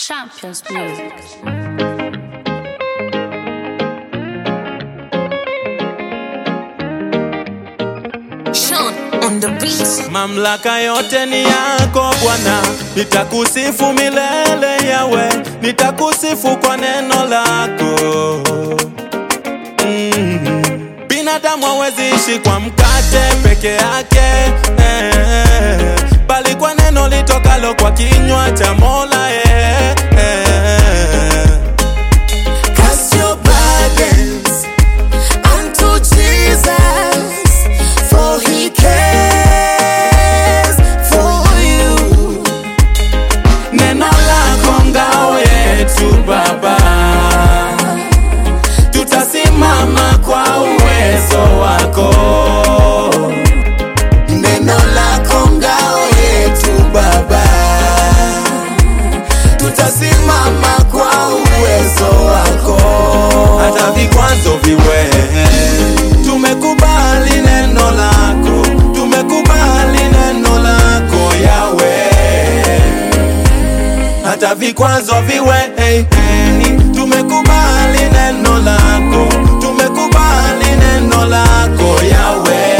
Champions Music. Sean on the beat. Mamlaka yote ni yako Bwana, nitakusifu milele Yawe, nitakusifu kwa neno lako. Mm. Binadamu hawezi ishi kwa mkate peke yake eh, bali kwa neno litokalo kwa kinywa cha Mola eh, eh. Cast your burdens unto Jesus, for he cares for you. Neno lako ngao yetu Baba, tutasimama kwa uwezo wako. Neno lako ngao yetu Baba, tutasimama kwa uwezo wako. hata vikwazo viwe. Tumekubali neno lako, tumekubali neno lako Yawe, hata vikwazo viwe. Hey, hey. Tumekubali neno lako, tumekubali neno lako Yawe.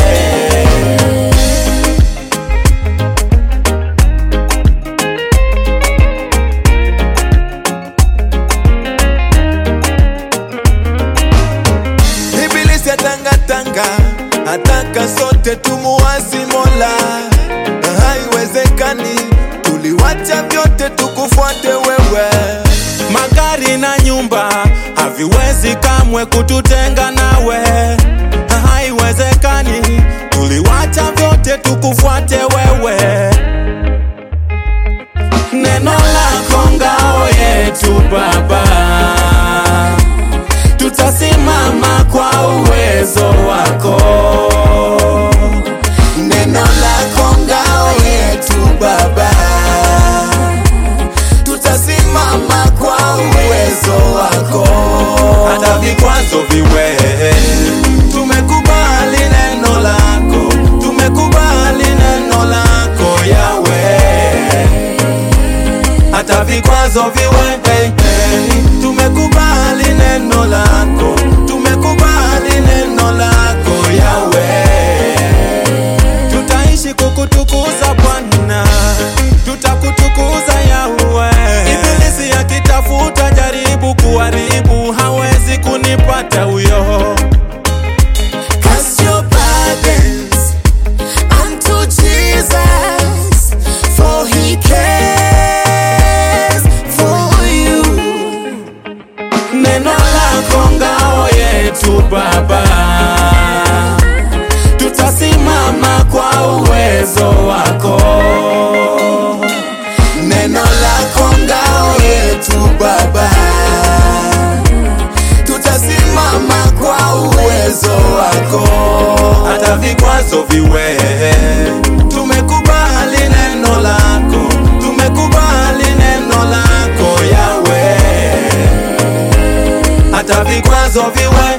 Ibilisi atangatanga, ataka sote tumuasi Mola. Haiwezekani, tuliwacha vyote tukufuate wewe. Magari na nyumba haviwezi kamwe kututenga nawe. Haiwezekani, tuliwacha vyote tukufuate wewe. Neno lako ngao yetu Baba tutasimama kwa uwezo wako. Neno lako ngao yetu Baba, tutasimama kwa uwezo wako. Hata vikwazo viwe, tumekubali neno lako, tumekubali neno lako Yawe. Hata vikwazo viwe, hey, hey, tumekubali neno lako, tumekubali neno lako Yawe. Tutaishi kukutukuza Bwana, tutakutukuza Yawe. Ibilisi akitafuta jaribu kuharibu, hawezi kunipata huyo. Cast your burdens unto Jesus, for he cares for you. Neno lako ngao yetu Baba, tutasimama kwa uwezo wako. Neno lako ngao yetu Baba, tutasimama kwa uwezo wako. hata vikwazo viwe. Tumekubali neno lako, tumekubali neno lako Yawe, hata vikwazo viwe.